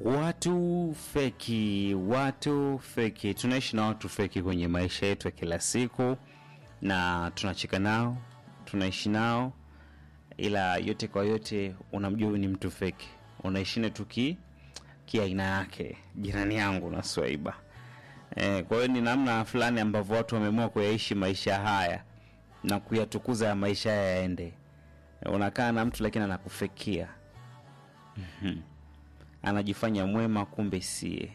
Watu feki, watu feki, tunaishi na watu feki kwenye maisha yetu ya kila siku, na tunacheka nao, tunaishi nao, ila yote kwa yote, unamjua huyu ni mtu feki, unaishi na tu ki kiaina yake, jirani yangu na Swaiba. E, kwa hiyo ni namna fulani ambavyo watu wameamua kuyaishi maisha haya na kuyatukuza ya maisha haya yaende. E, unakaa na mtu lakini anakufekia Mhm. anajifanya mwema, kumbe sie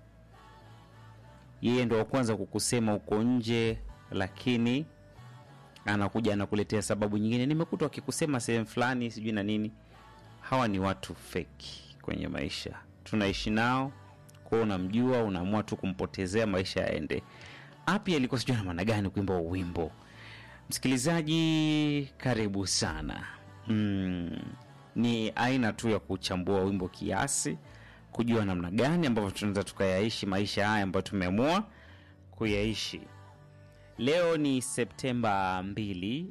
yeye ndo wa kwanza kukusema uko nje, lakini anakuja anakuletea sababu nyingine, nimekuta wakikusema sehemu fulani sijui na nini. Hawa ni watu feki kwenye maisha, tunaishi nao kwao. Unamjua, unaamua tu kumpotezea maisha yaende. Api alikuwa sijui na maana gani kuimba huu wimbo. Msikilizaji, karibu sana. Mm, ni aina tu ya kuchambua wimbo kiasi, kujua namna gani ambavyo tunaweza tukayaishi maisha haya ambayo tumeamua kuyaishi. Leo ni Septemba 2,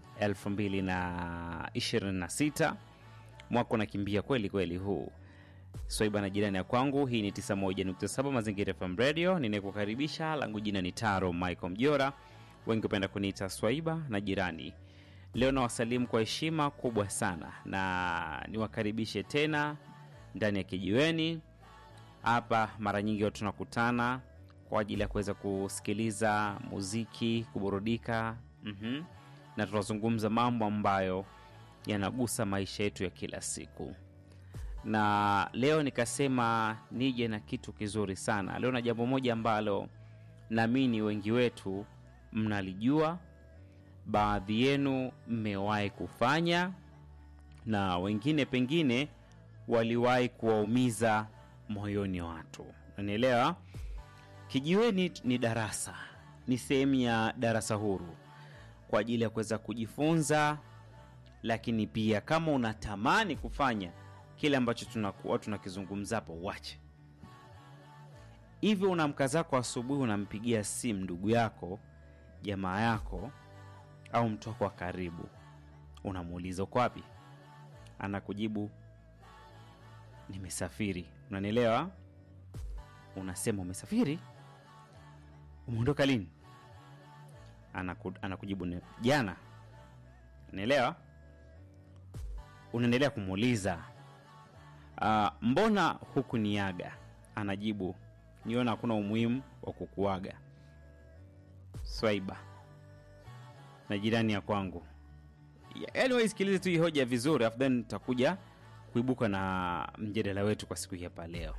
2026. Mwaka unakimbia kweli kweli huu. Swaiba na jirani ya kwangu, hii ni 91.7 Mazingira FM Radio. Ninayekukaribisha langu jina ni Taro Michael Mjora, wengi hupenda kuniita Swaiba na jirani. Leo nawasalimu kwa heshima kubwa sana na niwakaribishe tena ndani ya kijiweni hapa. Mara nyingi watu tunakutana kwa ajili ya kuweza kusikiliza muziki, kuburudika mhm, na tunazungumza mambo ambayo yanagusa maisha yetu ya kila siku na leo nikasema nije na kitu kizuri sana leo, na jambo moja ambalo naamini wengi wetu mnalijua, baadhi yenu mmewahi kufanya, na wengine pengine waliwahi kuwaumiza moyoni watu. Unanielewa? Kijiweni ni darasa, ni sehemu ya darasa huru kwa ajili ya kuweza kujifunza, lakini pia kama unatamani kufanya kile ambacho tunakuwa tunakizungumza hapo, wache hivyo. Unamka zako asubuhi, unampigia simu ndugu yako, jamaa yako, au mtu wako wa karibu, unamuuliza uko wapi? Anakujibu nimesafiri. Unanielewa? Unasema umesafiri, umeondoka lini? Anaku, anakujibu "Ne- jana. Unaelewa? Unaendelea kumuuliza Uh, mbona hukuniaga? Anajibu, niona hakuna umuhimu wa kukuaga. Swaiba na jirani ya kwangu, yaani waisikilize tu hii hoja vizuri, afu then tutakuja kuibuka na mjadala wetu kwa siku hii hapa leo.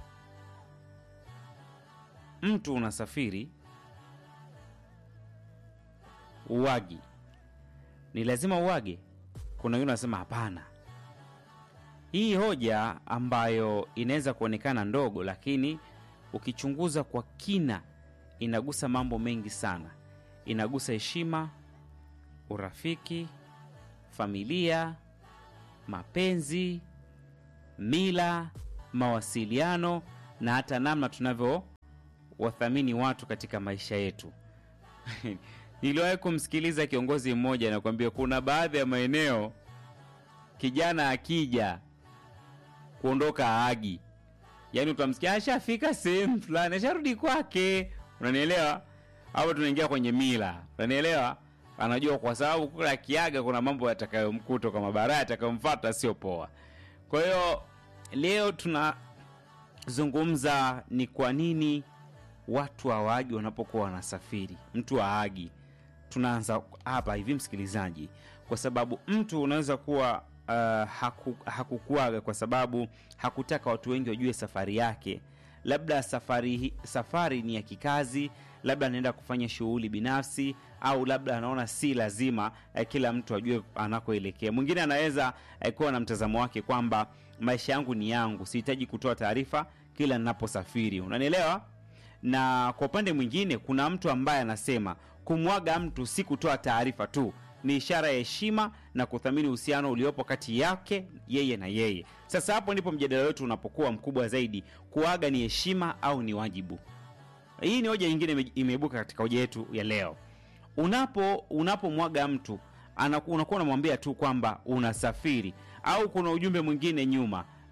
Mtu unasafiri uwagi, ni lazima uwage? Kuna yule anasema hapana. Hii hoja ambayo inaweza kuonekana ndogo, lakini ukichunguza kwa kina inagusa mambo mengi sana. Inagusa heshima, urafiki, familia, mapenzi, mila, mawasiliano na hata namna tunavyowathamini watu katika maisha yetu. Niliwahi kumsikiliza kiongozi mmoja anakuambia kuna baadhi ya maeneo kijana akija kuondoka aagi, yaani utamsikia ashafika sehemu fulani, asharudi kwake. Unanielewa? Hapo tunaingia kwenye mila, unanielewa? Anajua kwa sababu kula akiaga kuna mambo yatakayomkuta kama baraa yatakayomfuata, sio poa. Kwa hiyo leo tunazungumza ni kwa nini watu hawaagi wanapokuwa wanasafiri. Mtu haagi, tunaanza hapa hivi, msikilizaji, kwa sababu mtu unaweza kuwa uh, haku, hakukuaga kwa sababu hakutaka watu wengi wajue safari yake. Labda safari, hi- safari ni ya kikazi, labda anaenda kufanya shughuli binafsi, au labda anaona si lazima eh, kila mtu ajue anakoelekea. Mwingine anaweza eh, kuwa na mtazamo wake kwamba maisha yangu ni yangu, sihitaji kutoa taarifa kila ninaposafiri. Unanielewa? na kwa upande mwingine kuna mtu ambaye anasema kumwaga mtu si kutoa taarifa tu, ni ishara ya heshima na kuthamini uhusiano uliopo kati yake yeye na yeye. Sasa hapo ndipo mjadala wetu unapokuwa mkubwa zaidi. Kuaga ni heshima au ni wajibu? Hii ni hoja nyingine ime- imeibuka katika hoja yetu ya leo. Unapo unapomwaga mtu anaku- unakuwa unamwambia tu kwamba unasafiri, au kuna ujumbe mwingine nyuma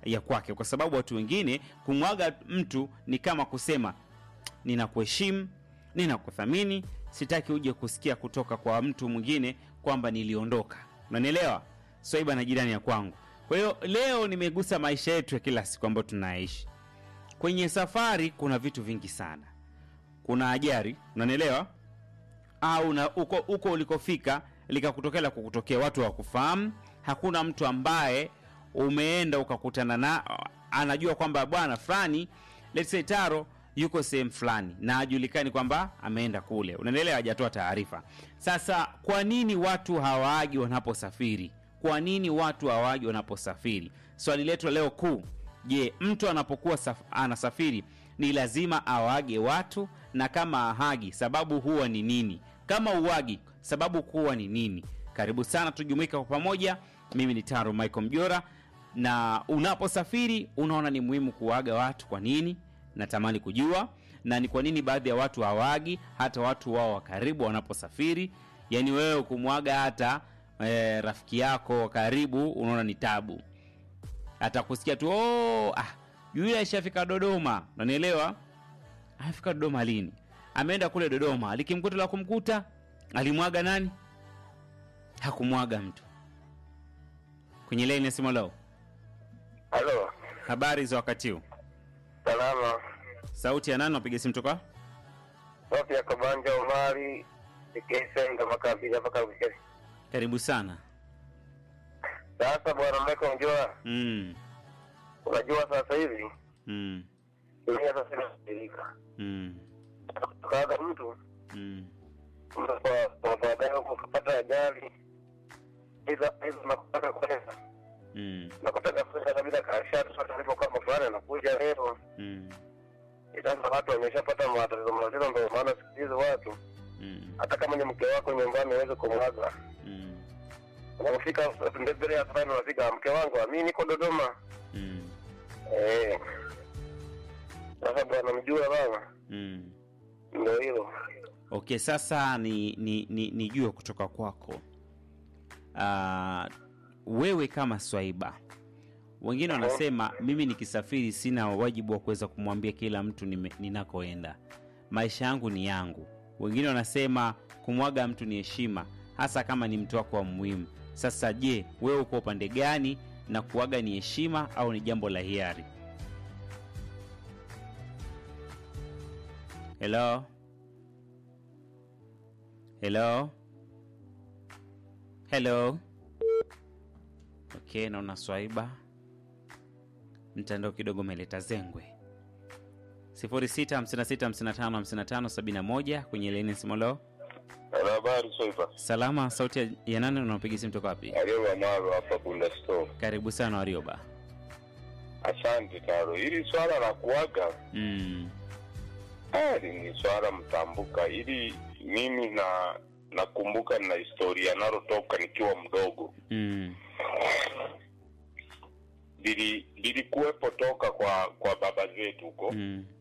ya kwake, kwa sababu watu wengine kumwaga mtu ni kama kusema ninakuheshimu, ninakuthamini, sitaki uje kusikia kutoka kwa mtu mwingine kwamba niliondoka. Unanielewa? Swaiba na jirani ya kwangu. Kwa hiyo leo nimegusa maisha yetu ya kila siku ambayo tunaishi. Kwenye safari kuna vitu vingi sana. Kuna ajali, unanielewa? Au na uko, uko ulikofika likakutokea la kukutokea, watu hawakufahamu. Hakuna mtu ambaye umeenda ukakutana na anajua kwamba bwana fulani let's say Taro yuko sehemu fulani na hajulikani kwamba ameenda kule, unaelewa, hajatoa taarifa. Sasa kwa nini watu hawaagi wanaposafiri? Kwa nini watu hawaagi wanaposafiri? Swali letu leo kuu, je, mtu anapokuwa saf anasafiri ni lazima awaage watu? Na kama ahagi, sababu huwa ni nini? Kama uwagi, sababu kuwa ni nini? Karibu sana, tujumuika kwa pamoja. Mimi ni Taro Michael Mjora, na unaposafiri unaona ni muhimu kuwaaga watu. Kwa nini? Natamani kujua, na ni kwa nini baadhi ya watu hawaagi hata watu wao wa karibu wanaposafiri. Yaani wewe kumwaga hata e, rafiki yako wa karibu unaona ni tabu, atakusikia tu oh, ah, yule aishafika Dodoma, unanielewa? Amefika Dodoma lini? Ameenda kule Dodoma, alikimkuta la kumkuta, alimwaga nani? Hakumwaga mtu. Kwenye laini ya simu leo, Halo, habari za wakati huu? salama. Sauti ya nani? Napiga simu toka Sofi ya Kabanja Omari Ikisenga Makabila mpaka Bukesi. karibu sana. Sasa bwana Michael Mjora, mm, unajua sasa hivi mm, dunia sasa inabadilika. mm, Kaaga mtu mm, mtu kwa kwa baadaye huko kupata ajali hizo hizo nakutaka kwenda mm, nakutaka kwenda kabisa kashatu sasa alipokuwa mafulani anakuja leo mm, sasa watu wameshapata matatizo mazito, ndio maana siku hizi watu mm, hata kama ni mke wako nyumbani uweze kumwaga mm, unafika mbele ya safari, unafika mke wangu, mimi niko Dodoma. mm, Eh. Sasa bwana mjua baba, mm. ndio hilo. Okay, sasa ni ni ni nijue kutoka kwako Ah, wewe kama Swaiba, wengine wanasema mimi nikisafiri sina wajibu wa kuweza kumwambia kila mtu nime- ninakoenda, maisha yangu ni yangu. Wengine wanasema kumwaga mtu ni heshima, hasa kama ni mtu wako wa muhimu. Sasa je, wewe uko upande gani, na kuaga ni heshima au ni jambo la hiari? Hello? Hello? Hello? Okay, naona Swaiba mtandao kidogo umeleta zengwe. 0656555571 kwenye leni simolo. Habari Soifa. Salama, sauti ya- ya nani unaopiga simu toka wapi? Alio Amaro hapa Bunda Store. Karibu sana Warioba. Asante Taro. Hili swala la kuaga Mm, hili ni swala mtambuka. Ili mimi na nakumbuka na historia nalotoka nikiwa mdogo. mm, Lili lilikuwepo toka kwa kwa baba zetu huko. mm,